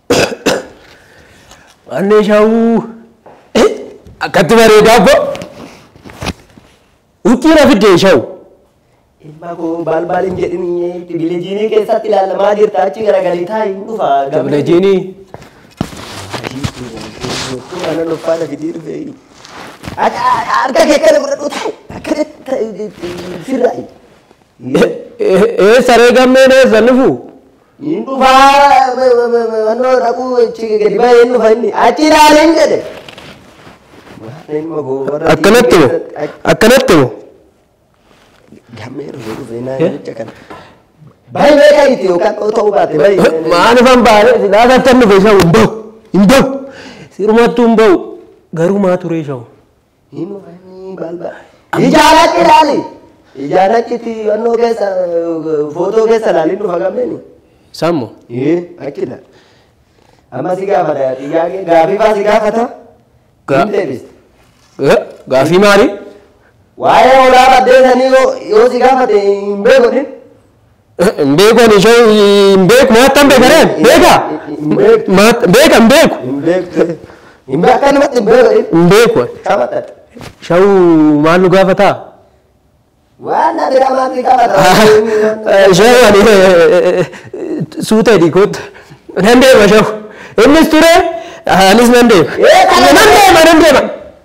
Mannee shaawuu. Akkatti bareedaa abbo. Huccii na fiddee shawu. Ilma koo balbal hin jedhin privileejinii keessatti ilaalamaa jirta achi garagalii taa'ee hin dhufa. Privileejinii. Kana dhuffaadha fidii dhufee. Harka kee kana godhadhu taa'u. Akkanatti sirraa'i. Ee saree gammeen eessa nufu? Hin dhufaa wannoo dhaquu gadi ba'ee hin dhufa inni achi ilaaleen jedhe. Ilma koo warra Akkanatti moo? Akkanatti moo? Gammee dhufee dhufee naa jecha kana. Baay'ee beekaa itti yookaan ta'uu baate baay'ee. Maanifan baay'ee sidaasa akka nufe shawu hin bahu. Hin bahu. Sirumattuu hin bahu. Garuu maa turee shawu? Hin dhufanii balbal. Ijaarachi ilaali. Ijaarachitti wannoo keessa footoo keessa ilaaliin dhufa gammeeni. Sammo. Ee akkila. Amma si gaafata xiyyaaqee gaafii faa si gaafata. Ga- Hin deebiste. Gaafii maali? Waa'ee olaa baddeessanii yoo si gaafate hin beekotin. Hin beeku ani shawu hin beeku maata hin beekareen beeka. Hin beektu. Maata beeka hin beeku. Hin beektu. Hin beeku akkanumatti hin beekotin. Hin beeku. Qabatate. Shawu maal nu gaafataa? Waan na bira maal si gaafata. Shawu ani suuta hidhii kootu. Nan deema shawu. Innis ture anis nan deema. Eh, kana- Nan deema nan deema.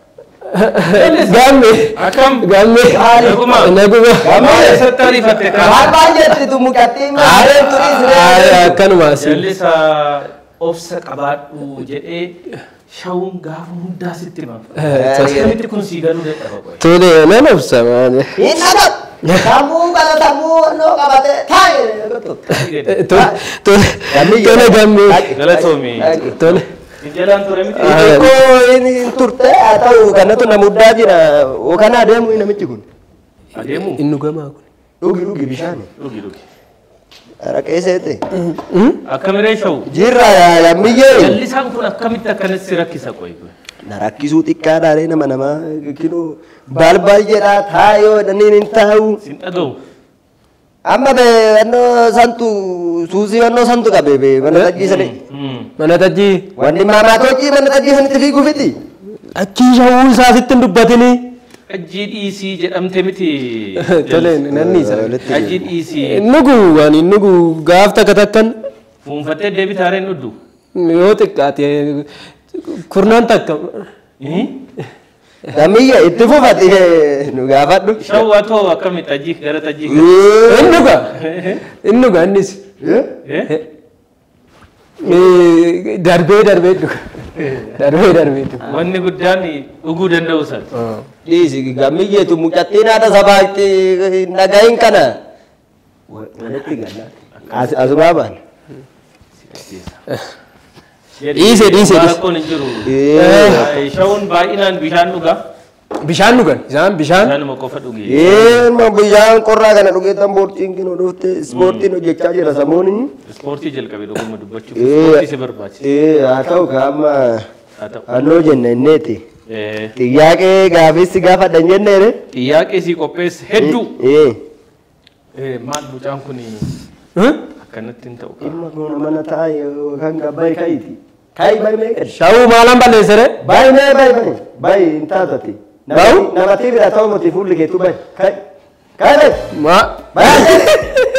Gamme. Akkam? Gamme. Naguma. Naguma. Maal eessatti ariifatte Maal kaa? maal jetti tu mucattii maareen turii siree. Akkanumaas. Jallisa obsa qabaadhu jedhee shawuun gaafa hundaa sitti himama. Akkamitti kun sii galuu dadhaba qoy. Tole nan obsa maali. Hin dhagab. Sammuu kana sammuu wannoo qabate taa'e. Tole tole tole gamme. Galatoomi. Tole. Jalaan ture miti. Xiqqoo inni turte haa ta'u kanatu na muddaa jira. Yookaan adeemu namichi kun. Adeemu. Innu gamaa kun. Dhugi dhugi bishaani. Dhugi dhugi. Araqee seete. Akkamiree shawu. Jirra yammiyyee. Jallisaan kun akkamitti akkanatti si rakkisa qoy. Na rakkisuu xiqqaadhaaree nama namaa kinoo balbal jedhaa taa'ee dhaniin hin taa'u. Sin dhaga'u. Amma bee wannoo santu suusii wannoo santu qabe bee mana tajjii sanii. Mana tajjii. Wanni maamaatoochi mana tajjii sanitti fiiguu fiti. Achii shawuu isaa sitti hin dubbatinii. Ajjii dhiisii jedhamte miti. Tole nan dhiisa. Ajjii dhiisii. Nugu waan nugu gaaf takka takkan Fuunfattee deebii taareen dhudhu. yoo xiqqaate kurnaan takka. Damiyya itti fufati nu gaafadhu. Shawwaa too akkamitti ajjii gara tajjii. Innuga. Innuga innis. Eh? Darbee darbee dhuga. Darbee darbee dhuga. Wanni guddaan dhuguu danda'u san. Dhiisi gamiyyeetu mucattiin haadha sabaatti nagahin kana. Walitti galla. Asumaa baana. Dhiise, dhiise, dhiise. Rakkoon hin jiru. Eh. Shawuun baay'inaan bishaan dhuga. Bishaan dhugan. Isaan bishaan. Bishaanuma qofa dhuge. Ilma bishaan qorraa kana dhugeetan boortiin kinoo dhufte ispoortiin hojjechaa jira samuuni. Ispoortii jalqabe dhuguma dubbachuuf. Eh. Ispoortii si barbaachisa. Eh haa ta'u kaama Haa ta'u. hannoo jenna inneeti. Eh, Xiyyaaqee gaafessi gaafadhan jenneere. Xiyyaaqee si qopheesse hedduu. Eh. Eh, Maal mucaan kun akkanatti hin ta'u. Ilma goona mana taa'e yookaan gabbaa'e ka'iiti. Ka'i ba'i mee gadi. Shawuu maalaan balleessere? Ba'i mee ba'i ba'i. Ba'i hin taatati. Ba'u? Namatti bira ta'u miti fuulli keetu ba'i. Ka'i. Ka'i ba'i. Maa. Ba'i.